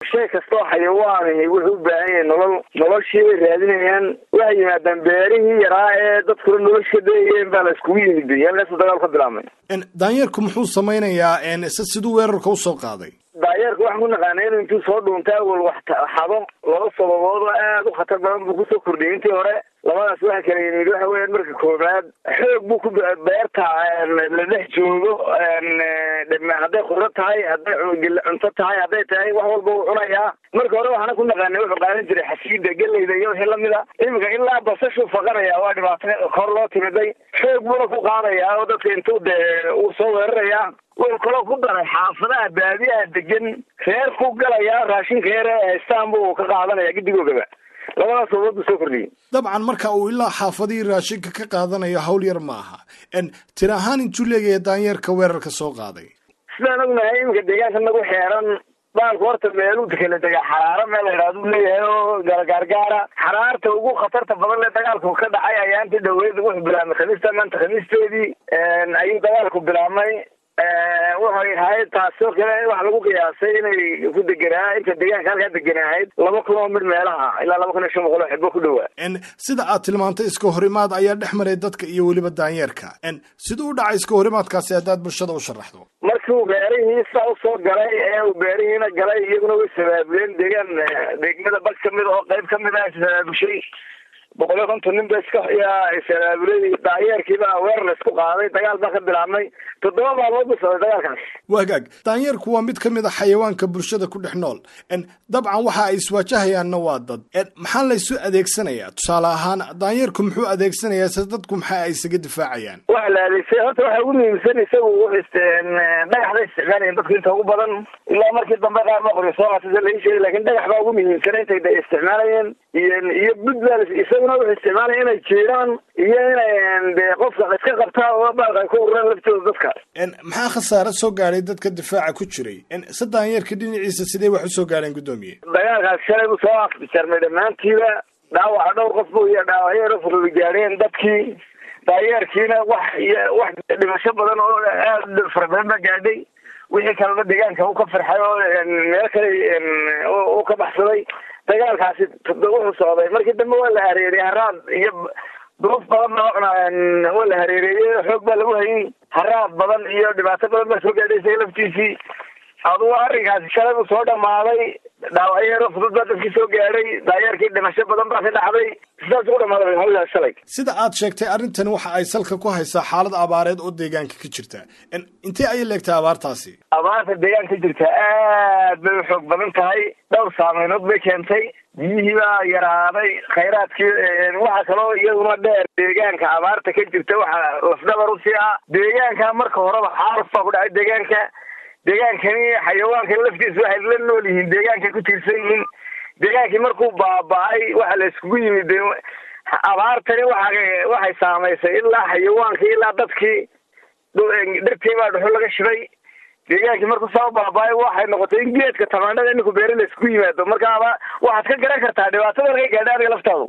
shay kastoo xayawaanihi wuxuu u baahan yahay nolol noloshii bay raadinayaan waxay yimaadaan beerihii yaraa ee dadkuna nolosha dayeen baa la iskugu yimid halkaasuu dagaal ka bilaabmay daanyeerku muxuu samaynayaa se siduu weerarka usoo qaaday daayeerka waxaan ku naqaanay inuu intuu soo dhuuntay awal wax xado laba sababood oo aada u khatar badan buu kusoo kordhiyay intii hore labadaas waxa kala yimid waxa weeyaan marka koobaad xoog buu ku beerta la dhex joogo hadday khudro tahay hadday cunto tahay hadday tahay wax walba uu cunayaa marka hore waxaana ku naqaanay wuxuu qaadan jiray xasiida geleyda iyo wixii lamida iminka ilaa basashuu faqanaya waa dhibaato kor loo timiday xoog buuna ku qaadayaa oo dadka intuu dee uu soo weerarayaa wuxuu kaloo ku daray xaafadaha baadiyaha degan reer ku galayaa raashinka yar ee haystaan buu ka qaadanaya gidigoogaba labadaas sababood buu soo kordhiyey dabcan marka uu ilaa xaafadihii raashinka ka qaadanayo hawl yar ma aha tir ahaan intuu leegahay daanyeerka weerarka soo qaaday sidaan ognahay iminka deegaanka nagu xeeran baalku horta meeluu kala degaa xaraaro meel la yidhahdu leeyahay oo gaargaara xaraarta ugu khatarta badan le dagaalku ka dhacay ayaanti dhaweyd wuxuu bilaabmay khamiista maanta khamiisteedii ayuu dagaalku bilaabmay waxay ahayd taasoo kale waxa lagu qiyaasay inay ku deganaa inta deegaanka halkaa deganaahayd laba kun oo mid meelaha ilaa laba kun iyo shan boqol oo xibo ku dhowaa sida aad tilmaantay iska horimaad ayaa dhex maray dadka iyo weliba daanyeerka siduu u dhacay iska horimaadkaasi haddaad bulshada u sharaxdo markii uu beerihii saa usoo galay ee uu beerihiina galay iyaguna way sabaabuleen deegaan degmada bag kamid oo qayb kamid ah sabaabushay boqol iyo konton nin ba iska yaa sabaabulay daayeerkiiba weerar la isku qaaday dagaal baa ka bilaabmay toddoba maalmood buu socday dagaalkaas wagaag daanyeerku waa mid ka mid a xayawaanka bulshada ku dhex nool dabcan waxa ay iswaajahayaanna waa dad maxaa laysu adeegsanayaa tusaale ahaan daanyeerku muxuu adeegsanayaa se dadku maxaa ay isaga difaacayaan waxa la adeegsay horta waxa ugu muhiimsan isagu dhagaxda isticmaalayan dadku inta ugu badan ilaa markii dambe qaar ma qoryo soo qaatay lai sheegay lakin dhagax baa ugu muhiimsan intay isticmaalayeen iyo iyo budbal isaguna wuxuu isticmaalaya inay jeedaan iyo inay de qofka iska qabtaa oo baalka ay ku ururaan laftooda dadka maxaa khasaare soo gaadhay dadka difaaca ku jiray se daanyeerka dhinaciisa sidee wax usoo gaadheen guddoomiye dagaalkaas shalay buu soo afjarmay dhammaantiiba dhaawaca dhowr qof bu iyo dhaawacyo furli gaadheen dadkii daayeerkiina wax wax dhimasho badan oo aada fara badan baa gaadhay wixii kalena deegaanka u ka farxay oo meel kale u ka baxsaday dagaalkaasi wuxuu socday markii dambe waa la hareeriyey haraad iyo duruuf badan baa waa la hareereeyey xoog baa lagu hayay haraad badan iyo dhibaato badan baa soo gaadhay isaga laftiisii adugu arrinkaasi shalay buu soo dhamaaday dhaawacyo yaro fudud baa dadkii soo gaadhay daayeerkii dhimasho badan baa ka dhacday sidaas ugu dhamaaday hawlaas shalay sida aad sheegtay arrintani waxa ay salka ku haysaa xaalad abaareed oo deegaanka ka jirta intee ayay leegtay abaartaasi abaarta deegaanka ka jirta aad bay u xoog badan tahay dhowr saameynood bay keentay biyihii baa yaraaday khayraadkii waxa kaloo iyaduna dheer deegaanka abaarta ka jirta waxa lafdabar usii ah deegaanka marka horeba xaaluf baa ku dhacay deegaanka deegaankani xayawaanka laftiisa waxay la nool yihiin deegaankay ku tiirsan yihiin deegaankii markuu baaba-ay waxa la iskugu yimid abaartani waxa waxay saamaysay ilaa xayawaankii ilaa dadkii dhirtii baa dhuxul laga shibay deegaankii markuu saa u baaba-ay waxay noqotay in geedka tamaandhada ininku beeri la iskugu yimaado markaaba waxaad ka garan kartaa dhibaatada markay gaadha adiga laftaadu